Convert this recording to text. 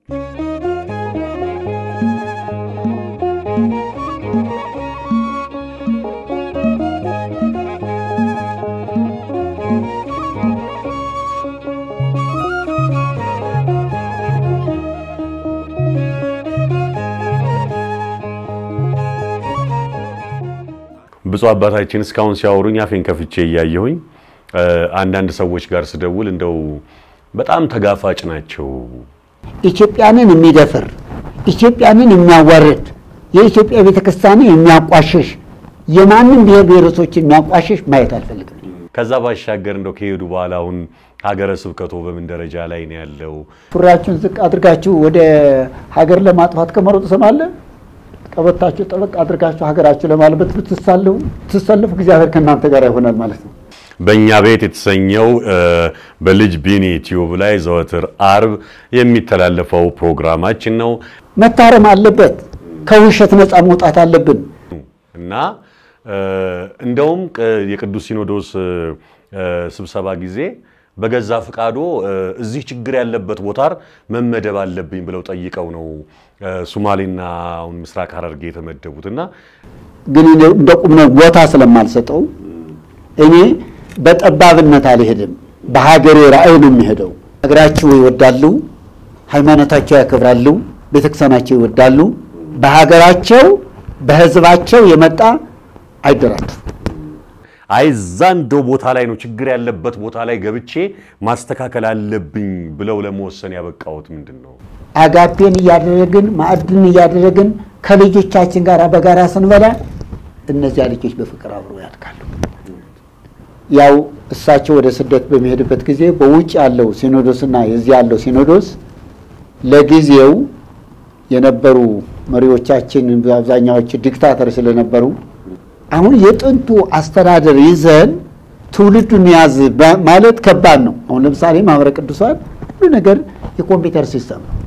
ብፁዕ አባታችን እስካሁን ሲያወሩኝ አፌን ከፍቼ እያየሁኝ አንዳንድ ሰዎች ጋር ስደውል እንደው በጣም ተጋፋጭ ናቸው። ኢትዮጵያንን የሚደፍር ኢትዮጵያንን የሚያዋርድ የኢትዮጵያ ቤተክርስቲያንን የሚያቋሽሽ የማንም ብሔር ብሔረሰቦች የሚያቋሽሽ ማየት አልፈልግም። ከዛ ባሻገር እንደው ከሄዱ በኋላ አሁን ሀገረ ስብከቶ በምን ደረጃ ላይ ነው ያለው? ሱሪያችሁን ዝቅ አድርጋችሁ ወደ ሀገር ለማጥፋት ከመሮጥ ስማለ ቀበታችሁ ጠበቅ አድርጋችሁ ሀገራችሁ ለማልበት ብትሳለፉ ትሰለፉ እግዚአብሔር ከእናንተ ጋር ይሆናል ማለት ነው። በእኛ ቤት የተሰኘው በልጅ ቢኒ ቲዩብ ላይ ዘወትር አርብ የሚተላለፈው ፕሮግራማችን ነው መታረም አለበት። ከውሸት ነፃ መውጣት አለብን። እና እንደውም የቅዱስ ሲኖዶስ ስብሰባ ጊዜ በገዛ ፍቃዶ እዚህ ችግር ያለበት ቦታ መመደብ አለብኝ ብለው ጠይቀው ነው ሱማሌና አሁን ምስራቅ ሐረርጌ የተመደቡት እና ግን እንደ ቁም ቦታ ስለማልሰጠው እኔ በጠባብነት አልሄድም። በሀገሬ ራዕይ ነው የሚሄደው። ሀገራቸው ይወዳሉ፣ ሃይማኖታቸው ያከብራሉ፣ ቤተክርስቲያናቸው ይወዳሉ። በሀገራቸው በሕዝባቸው የመጣ አይደራቱ። አይ እዛ እንደው ቦታ ላይ ነው ችግር ያለበት ቦታ ላይ ገብቼ ማስተካከል አለብኝ ብለው ለመወሰን ያበቃዎት ምንድን ነው? አጋፔን እያደረግን ማዕድን እያደረግን ከልጆቻችን ጋር በጋራ ስንበላ እነዚያ ልጆች በፍቅር አብረው ያድጋሉ። ያው እሳቸው ወደ ስደት በሚሄድበት ጊዜ በውጭ ያለው ሲኖዶስና የዚህ ያለው ሲኖዶስ ለጊዜው የነበሩ መሪዎቻችን በአብዛኛዎቹ ዲክታተር ስለነበሩ አሁን የጥንቱ አስተዳደር ይዘን ትውልዱን ያዝ ማለት ከባድ ነው። አሁን ለምሳሌ ማህበረ ቅዱሳን ሁሉ ነገር የኮምፒውተር ሲስተም ነው።